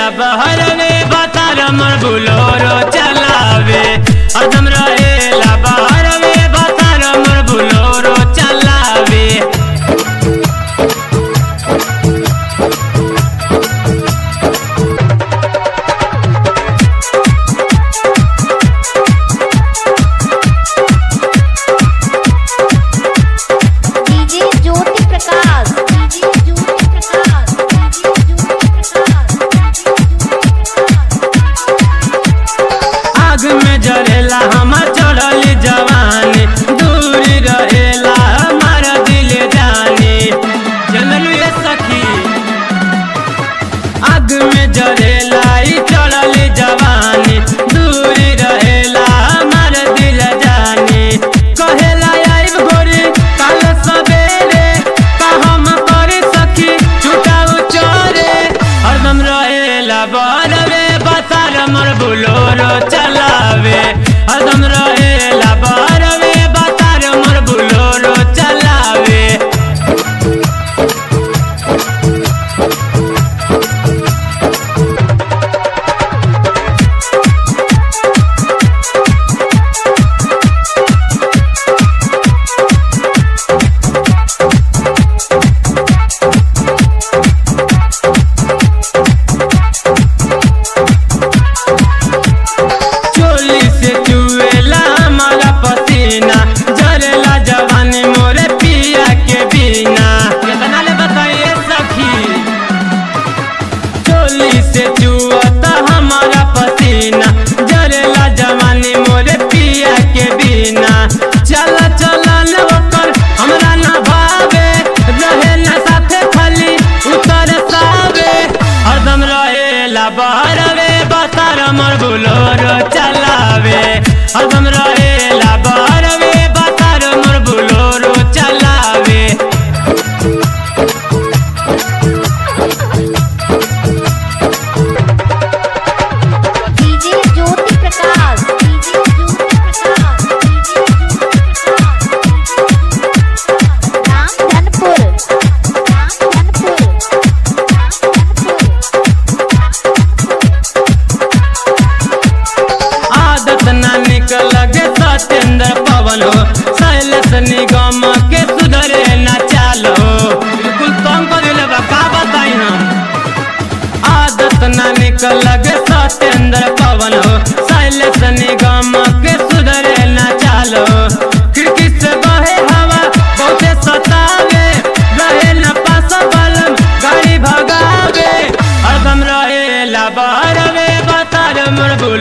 बहर में बतार मोर बुलोरो चलावे हरदम रहेला बहर में बतार मोर बुलोरो चलावे DJ Jyoti Prakash DJ Jyoti Prakash DJ Jyoti Prakash आग में जरेला हमार चढ़ल जवानी दूर रहेला हमार दिल जानी चलनु ये सखी आग में जरेला ई चढ़ल जवानी दूर रहेला हमार दिल जानी कहेला आइब गोरी काल सवेरे का हम करे सखी छुटाऊ चोरे हरदम रहेला बरवे बतार मोर बुलोरो चलावे हरदम रहेला बरवे बतार मोर बुलोरो चलावे चोली से चुएला हमारा पसीना जरेला जवानी मोरे पिया के बिना कितना ले बताइए सखी चोली से चुअता हमारा पसीना जरेला जवानी मोरे पिया के बिना चल चल न ओकर हमरा ना भावे रहे ना साथे खाली उतर सावे हरदम रहेला बहरवे बतार मोर बुलोरो चलावे हरदम रहेला बहरवे बतार मोर बुलोरो चलावे DJ Jyoti Prakash DJ Jyoti Prakash DJ Jyoti Prakash Ramdhanpur Ramdhanpur आदत ना निकल गे सत्येंद्र पवन हो शैलेश निगम के सुधरे ना चालो बिल्कुल कम कर दिले बा का बताई हम आदत ना निकल गे सत्येंद्र पवन हो शैलेश निगम के सुधरे ना चालो खिड़की से बहे हवा बहुते सतावे रहे न पास बलम गाड़ी भगावे हरदम रहेला बहरवे बतार मोर बुल